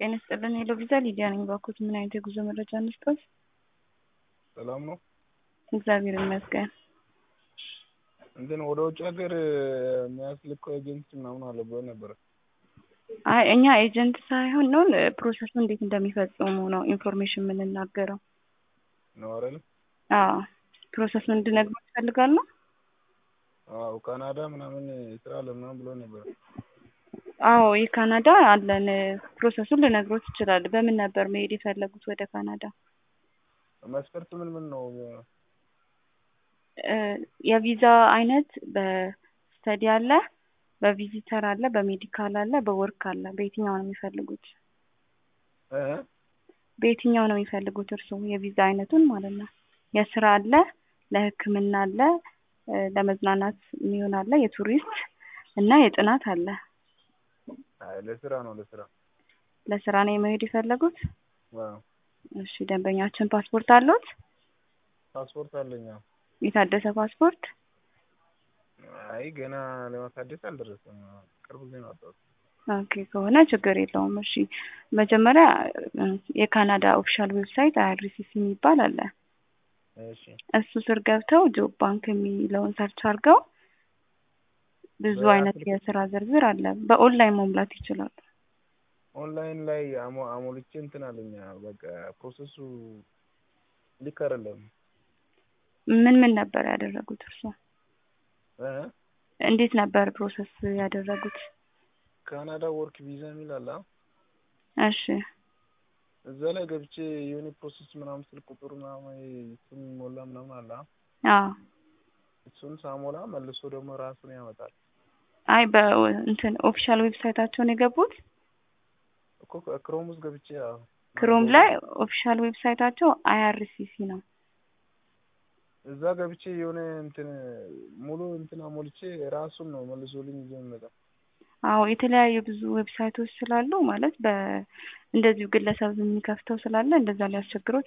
ጤና ይስጥልን ሄሎ ቪዛ ሊዲያ ነኝ። እባክዎት ምን አይነት የጉዞ መረጃ እንስጥዎት? ሰላም ነው። እግዚአብሔር ይመስገን። እንትን ወደ ውጭ ሀገር የሚያስልከው ኤጀንሲ ምናምን አለ ብሎ ነበረ። አይ እኛ ኤጀንት ሳይሆን ነው ፕሮሰሱ እንዴት እንደሚፈጽሙ ነው ኢንፎርሜሽን የምንናገረው። ነው አይደል? አዎ ፕሮሰሱን እንድነግሮት ይፈልጋሉ? አዎ ካናዳ ምናምን ስራ አለ ምናምን ብሎ ነበረ። አዎ የካናዳ አለን። ፕሮሰሱን ልነግሮት ይችላል። በምን ነበር መሄድ የፈለጉት ወደ ካናዳ? መስፈርት ምን ምን ነው? እ የቪዛ አይነት በስተዲ አለ፣ በቪዚተር አለ፣ በሜዲካል አለ፣ በወርክ አለ። በየትኛው ነው የሚፈልጉት? እ በየትኛው ነው የሚፈልጉት እርስዎ የቪዛ አይነቱን ማለት ነው? የስራ አለ፣ ለሕክምና አለ፣ እ ለመዝናናት የሚሆን አለ፣ የቱሪስት እና የጥናት አለ። አይ ለስራ ነው ለስራ። ለስራ ነው የመሄድ የፈለጉት? አዎ እሺ ደንበኛችን ፓስፖርት አለዎት? ፓስፖርት አለኝ። አዎ። የታደሰ ፓስፖርት? አይ ገና ለማሳደስ አልደረሰም። ቅርብ ጊዜ ነው ያወጣሁት። ኦኬ ከሆነ ችግር የለውም። እሺ መጀመሪያ እ የካናዳ ኦፊሻል ዌብሳይት አይአርሲሲ የሚባል አለ። እሺ እሱ ስር ገብተው ጆብ ባንክ የሚለውን ሰርች አድርገው ብዙ አይነት የስራ ዝርዝር አለ። በኦንላይን መሙላት ይችላሉ። ኦንላይን ላይ አሞ አሞልቼ እንትን አለኝ። በቃ ፕሮሰሱ ልክ አይደለም። ምን ምን ነበር ያደረጉት እርስዎ? እ እንዴት ነበር ፕሮሰስ ያደረጉት? ካናዳ ወርክ ቪዛ የሚል አለ። እሺ እዛ ላይ ገብቼ የሆነ ፕሮሰስ ምናምን ስልክ ቁጥር ምናምን እሱን ሞላ ምናምን አለ። አዎ እሱን ሳሞላ መልሶ ደግሞ ራሱን ያመጣል። አይ በእንትን ኦፊሻል ዌብሳይታቸውን የገቡት እኮ ክሮም ውስጥ ገብቼ አዎ ክሮም ላይ ኦፊሻል ዌብሳይታቸው አይአርሲሲ ነው። እዛ ገብቼ የሆነ እንትን ሙሉ እንትን አሞልቼ ራሱን ነው መልሶልኝ ይዞ የሚመጣው። አዎ የተለያዩ ብዙ ዌብሳይቶች ስላሉ ማለት በ እንደዚሁ ግለሰብ የሚከፍተው ስላለ እንደዛ ሊያስቸግሮት